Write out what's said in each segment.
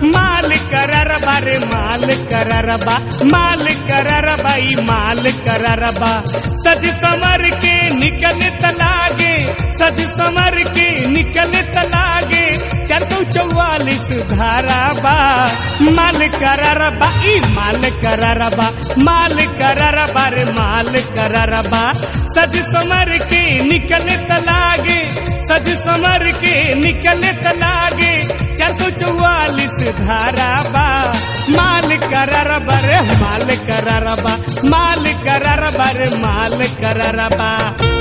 माल कररबा रे माल कररबा माल कररबा ई माल कररबा सज समर के निकले तलागे सज समर के निकले तलागे चार सौ चौवालीस धाराबा माल कररबा ई माल कररबा माल कररबा रे माल कररबा सज समर के निकले तलागे सज समर के निकले तलागे चार सौ चौवालीस धाराबा माल कररबा रे माल कररबा माल कररबा रे माल कररबा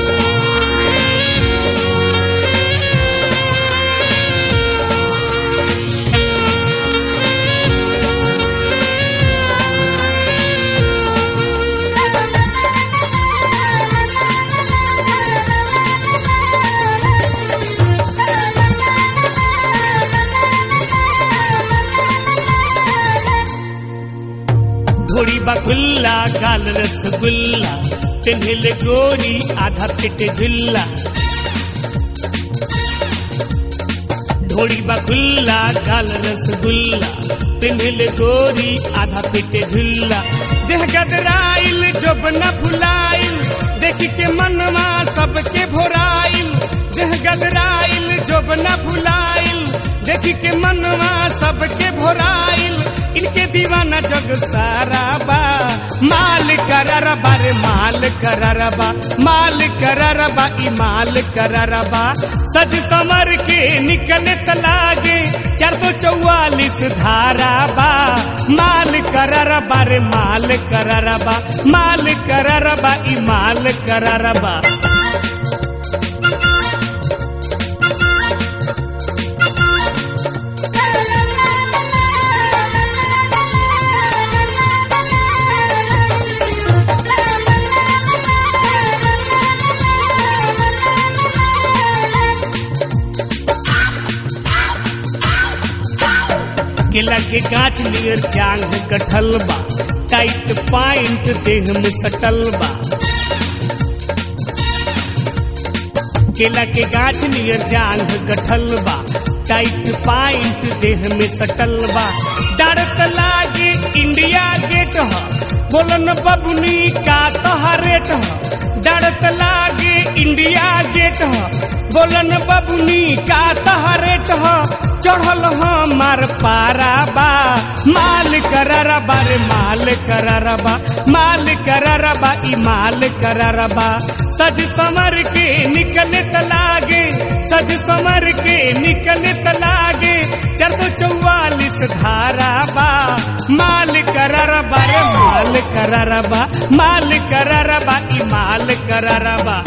घोड़ी बखुल्ला गाल रसगुल्ला तिन्हिल गोरी आधा पिट झुल्ला ढोड़ी बखुल्ला गाल रसगुल्ला तिन्हिल गोरी आधा पिट झुल्ला देह गदराइल जब न फुलाइल देखी के मनवा सबके भोराइल देह गदराइल जब न फुलाइल देखी के मनवा सबके भोराइल इनके दीवाना जग सारा बा माल कररबा रे माल कररबा माल कररबा ई माल कररबा सज समर के निकले तलागे चार सौ चौवालीस धाराबा माल कररबा रे माल कररबा माल कररबा ई माल कररबा केला के गाछ नियर जांग कटल बा टाइट पाइंट देह में सटल बा केला के गाछ नियर जांग गठल बा टाइट पाइंट देह में सटल बा डरत लागे इंडिया गेट ह बोलन बबुनी का तहरेट ह डरत लागे इंडिया गेट ह बोलन बबुनी का तहरेट ह चढ़ल हमार पाराबा माल कररबा रे माल कररबा माल कररबा ई माल कररबा सज समर के निकले तलागे सज समर के निकले तलागे चार सौ चौवालीस धाराबा माल कररबा रे माल कररबा माल कररबा ई माल कररबा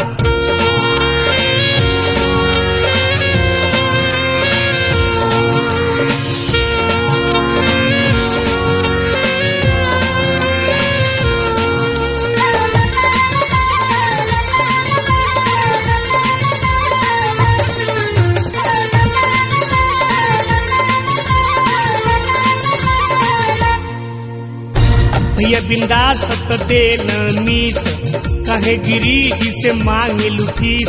भैया बिंदास तो दे न मीस कहे गिरी जी से मांगे लुफीस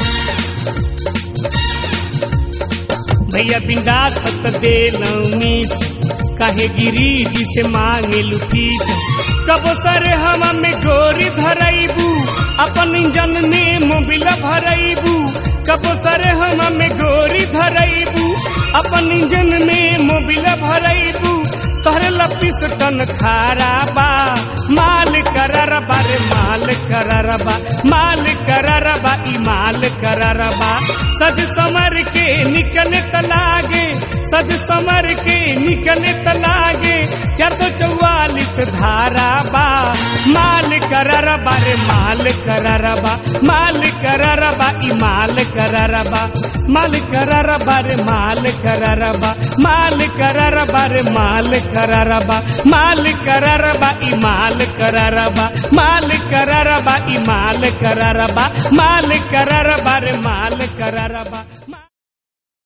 भैया बिंदास तो दे न मीस कहे गिरी जी से मांगे लुफीस कबो सरे हम में गोरी धरैबू अपन इंजन में मोबिल भरैबू कबो सरे हम में गोरी धरैबू अपन इंजन में मोबिल भरैबू तोहरे लपीस टन खाराबा माल कररबा रे माल कररबा माल कररबा ई माल कररबा सज समर के निकले तलागे सज समर के निकले तलागे चार सौ चौवालीस धाराबा माल कररबा रे माल कररबा माल कररबा ई माल कररबा माल कररबा रे माल कररबा माल कररबा रे माल कररबा माल कररबा ई माल कररबा माल कररबा ई माल कररबा माल कररबा रे माल कररबा